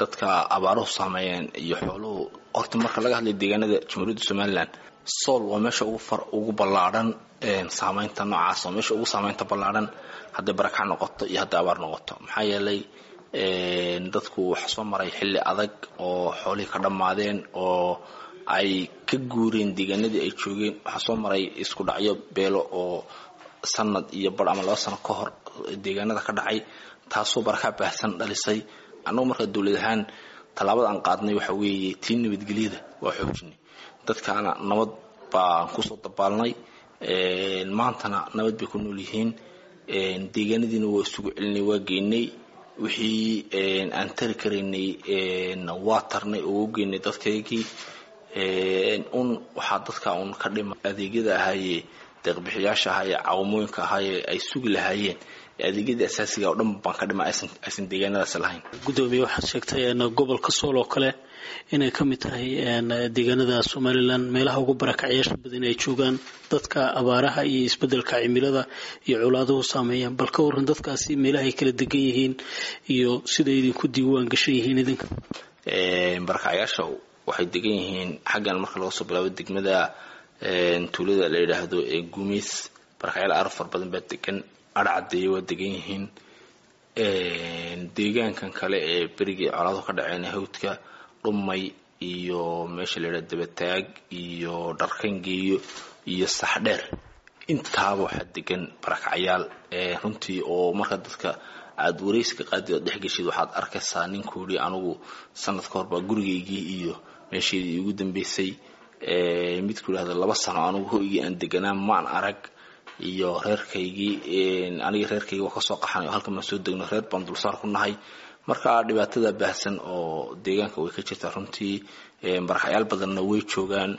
dadka abaaruhu saameeyeen iyo xooluhu horta marka laga hadlay deegaanada jamhuuriyadda somalilan sool waa meesha ugu far ugu ballaadhan saameynta noocaas oo meesha ugu saameynta ballaadhan hadday barakac noqoto iyo hadday abaar noqoto maxaa yeelay dadku waxa soo maray xilli adag oo xoolihii ka dhammaadeen oo ay ka guureen deegaanadii ay joogeen waxaa soo maray isku dhacyo beelo oo sanad iyo bar ama laba sano ka hor deegaanada ka dhacay taasoo barakac baahsan dhalisay annagu markaa dowlad ahaan tallaabada aan qaadnay waxa weeye tii nabadgelyada waa xoojinay dadkaana nabad baan kusoo dabaalnay maantana nabad bay ku nool yihiin deegaanadiina waa isugu celinay waa geynay wixii aan tari karaynay waa tarnay oo u geynay dadkaygii un waxaa dadka un ka dhima adeegyada ahaayee deeqbixiyaasha ahaa ee caawamooyinka ahaayee ay sugi lahaayeen adeegyada asaasiga oo dhan baan ka dhima aysan deegaanadaas lahayn gudoomiye waxaad sheegtay gobolka sool oo kale inay ka mid tahay deegaanada somalilan meelaha ugu barakacyaasha badan ay joogaan dadka abaaraha iyo isbedelka cimilada iyo colaaduhu saameeyaan bal ka waran dadkaasi meelaha ay kala degan yihiin iyo siday idinku diiwaan gashan yihiin idinka barakacyaasha waxay degan yihiin xaggan marka laga soo bilaabo degmada tuulada la yidhaahdo ee guumeys barakacyaal aar far badan baa degan adhcadeeye waa degan yihiin deegaankan kale ee berigii colaadu ka dhaceen hawdka dhumay iyo meesha la yidhahdo dabataag iyo dharkangeeyo iyo saxdheer intaaba waxaa degan barakacyaal runtii oo marka dadka aada wareyska qaadi ood dhexgeshid waxaad arkaysaa ninkuu yidhi anigu sanad ka hor baa gurigaygii iyo meesheedii iigu dambeysay midku yidhahdo laba sano anigu hoygii aan deganaa maan arag iyo reerkaygii aniga reerkaygii waa kasoo qaxanay oo halkan baan soo degno reer baan dulsaar ku nahay marka dhibaatada baahsan oo deegaanka way ka jirtaa runtii barakacyaal badanna way joogaan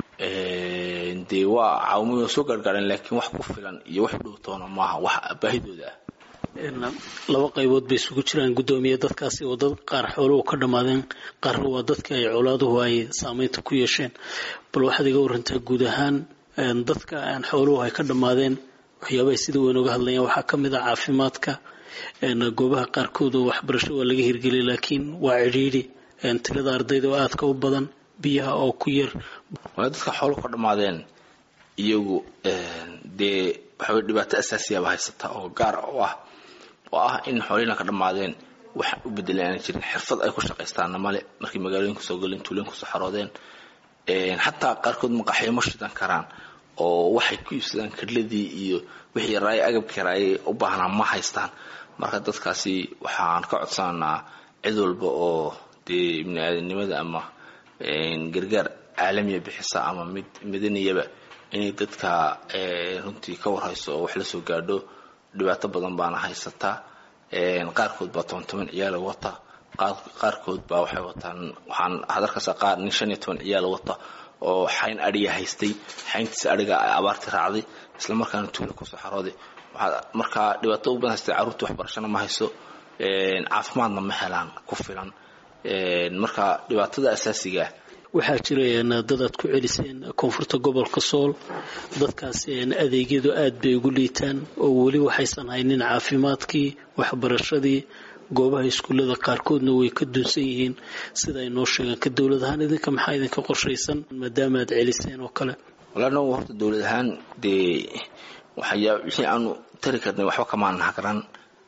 dee waa caawimada soo gaargaareen laakiin wax ku filan iyo wax dhowtoona maaha wax baahidooda ah laba qaybood bay isugu jiraan guddoomiye dadkaasi oo dad qaar xooluhu ka dhammaadeen qaarna waa dadka ay colaaduhu ay saameynta ku yeesheen bal waxaad iga warantaa guud ahaan dadka aan xooluhu ay ka dhammaadeen waxyaabahay sida weyn uga hadlayaan waxaa ka mid ah caafimaadka goobaha qaarkood oo waxbarasho waa laga hirgeliyay laakiin waa cidhiidhi tirada ardayda oo aadka u badan biyaha oo ku yar waa dadka xooluhu ka dhammaadeen iyagu dee waxaway dhibaato asaasiyaaba haysata oo gaar u ah oo ah in xoolihina ka dhammaadeen wax u bedelan aanan jirin xirfad ay ku shaqaystaanna male markay magaalooyinka soo galeen tuulooyinka soo xaroodeen xataa qaarkood maqaxyo ma shidan karaan oo waxay ku iibsadaan kadladii iyo wixii yaraaye agabkii yaraaye u baahnaa ma haystaan marka dadkaasi waxaan ka codsananaa cid walba oo dee ibni aadanimada ama gargaar caalamiya bixisa ama mid madaniyaba inay dadka runtii ka warhayso oo wax la soo gaadho dhibaato badan baana haysataa qaarkood baa toban toban ciyaala wata qaarkood baa waxay wataan waxaan hadarkasa qaar nin shan iyo toban ciyaala wata oo xayn adhiga haystay xayntiisa adhiga abaarti raacday isla markaana tuula kusoo xarooday markaa dhibaato u badan haystay carruurta waxbarashana ma hayso caafimaadna ma helaan ku filan marka dhibaatada asaasigaa waxaa jira dad aad ku celiseen koonfurta gobolka sool dadkaas adeegyadu aad bay ugu liitaan oo weli waxaysan haynin caafimaadkii waxbarashadii goobaha iskuullada qaarkoodna way ka dunsan yihiin sida ay noo sheegaan ka dowlad ahaan idinka maxaa idinka qorshaysan maadaama aad celiseen oo kale walaa nagu horta dowlad ahaan dee waxyaa wixii aanu tari karnay waxba kamaan hagran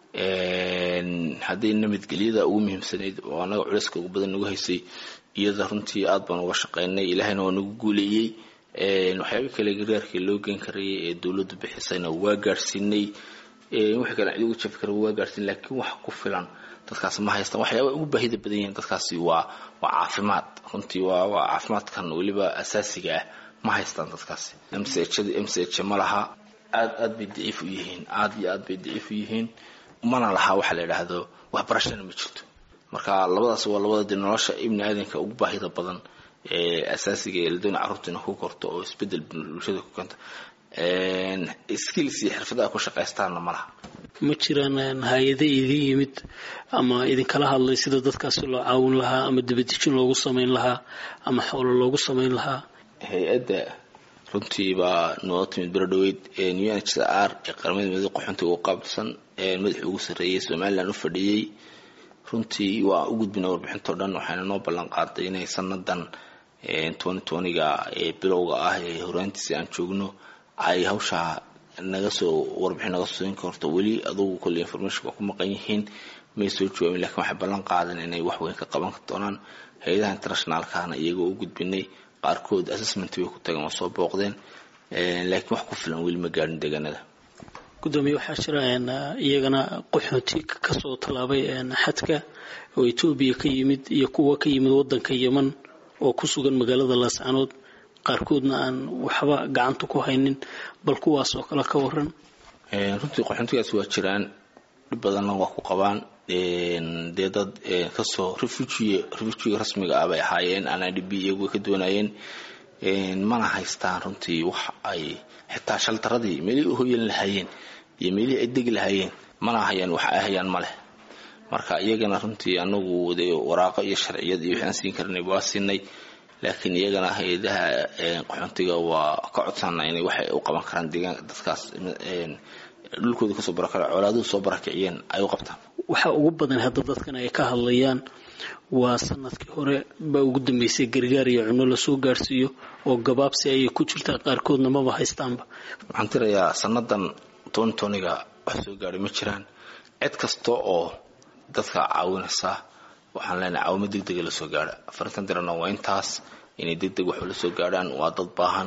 hadday nabadgelyada ugu muhiimsanayd oo annaga culayska ugu badan nagu haysay iyada runtii aad baan uga shaqaynay ilaahayna waa nagu guuleeyey waxyaaba kale gargaarkii loo geen karayay ee dowladdu bixisayna waa gaadhsiinay wixii kale cid ugu jafi kara waa gaadhsiinay laakiin wax ku filan dadkaas ma haystaan waxyaaba ugu baahida badan yihiin dadkaasi waa waa caafimaad runtii waa waa caafimaadkan weliba asaasiga ah ma haystaan dadkaasi mchada mch ma laha aad aad bay daciif u yihiin aad iyo aad bay daciif u yihiin mana laha waxa la yidhaahdo waxbarashana ma jirto marka labadaas waa labada dee nolosha ibni aadanka ugu baahida badan ee asaasiga ee ladoona carruurtiina ku korto oo isbedel bulshada ku keento skills iyo xirfadaha ku shaqaystaanna ma laha ma jiraan hay-ade idin yimid ama idinkala hadlay sida dadkaasi loo caawin lahaa ama dibadejin loogu samayn lahaa ama xoolo loogu samayn lahaa hay-adda runtii baa noo timid berodhaweyd unhcr ee qaramada midooda qaxoontiga ugu qaabilsan madaxii ugu sarreeyay somalilan u fadhiyey runtii waa u gudbina warbixintao dhan waxayna noo ballan qaaday inay sanadan ga ee bilowga ah ee horaantiisi aan joogno ay hawshaa naga soo warbixin naga soo siin karto weli adugu kolle information waa ku maqan yihiin may soo jawaabin lakiin waxay ballan qaadan inay wax weyn ka qaban doonaan hay-adaha internationaalkana iyagoo u gudbinay qaarkood assessment bay ku tageen waa soo booqdeen laakiin wax ku filan weli ma gaadhin deegaanada gudoomiye waxaa jira iyagana qaxooti kasoo tallaabay xadka oo etoobiya ka yimid iyo kuwa ka yimid wadanka yeman oo ku sugan magaalada laascanood qaarkoodna aan waxba gacanta ku haynin bal kuwaas oo kale ka waran runtii qaxoontigaas waa jiraan dhib badanna waa ku qabaan dee dad kasoo refugie refugiga rasmiga ah bay ahaayeen aan idb iyagu ka doonayeen mana haystaan runtii wax ay xitaa shaltaradii meelihii u hoyan lahaayeen iyo meelihii ay degi lahaayeen mana hayaan wax ay hayaan ma leh marka iyagana runtii anagu de waraaqo iyo sharciyad iyo waxaan siin karnay waa siinay laakiin iyagana hay-adaha qaxoontiga waa ka codsana inay waxay u qaban karaan deegaanka dadkaas dhulkooda kasoo barakara colaaduhu soo barakiciyeen ay u qabtaan waxa ugu badan hadda dadkan ay ka hadlayaan waa sanadkii hore baa ugu dambeysay gargaar iyo cuno lasoo gaarsiiyo oo gabaabsi ayay ku jirtaa qaarkoodna maba haystaanba waxaan tirayaa sanadan tontoniga wax soo gaadhay ma jiraan cid kasta oo dadka caawinaysa waxaan leenahay caawimo deg dega lasoo gaadha afarintan dirana waa intaas inay deg deg waxba lasoo gaadhaan waa dad baahan